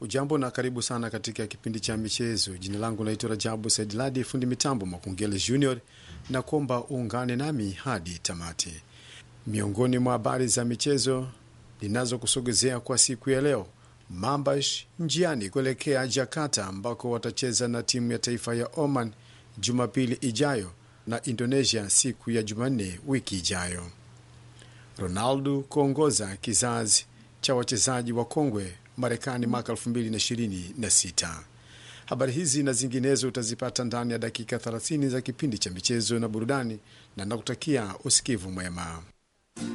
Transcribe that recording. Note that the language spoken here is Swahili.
Ujambo na karibu sana katika kipindi cha michezo. Jina langu naitwa Rajabu Saidladi, fundi mitambo Makungele Junior, na kuomba uungane nami hadi tamati. Miongoni mwa habari za michezo ninazokusogezea kwa siku ya leo, Mambash njiani kuelekea Jakarta ambako watacheza na timu ya taifa ya Oman Jumapili ijayo na Indonesia siku ya Jumanne wiki ijayo. Ronaldo kuongoza kizazi cha wachezaji wa kongwe Marekani mwaka 2026. Habari hizi na zinginezo utazipata ndani ya dakika 30 za kipindi cha michezo na burudani, na nakutakia usikivu mwema.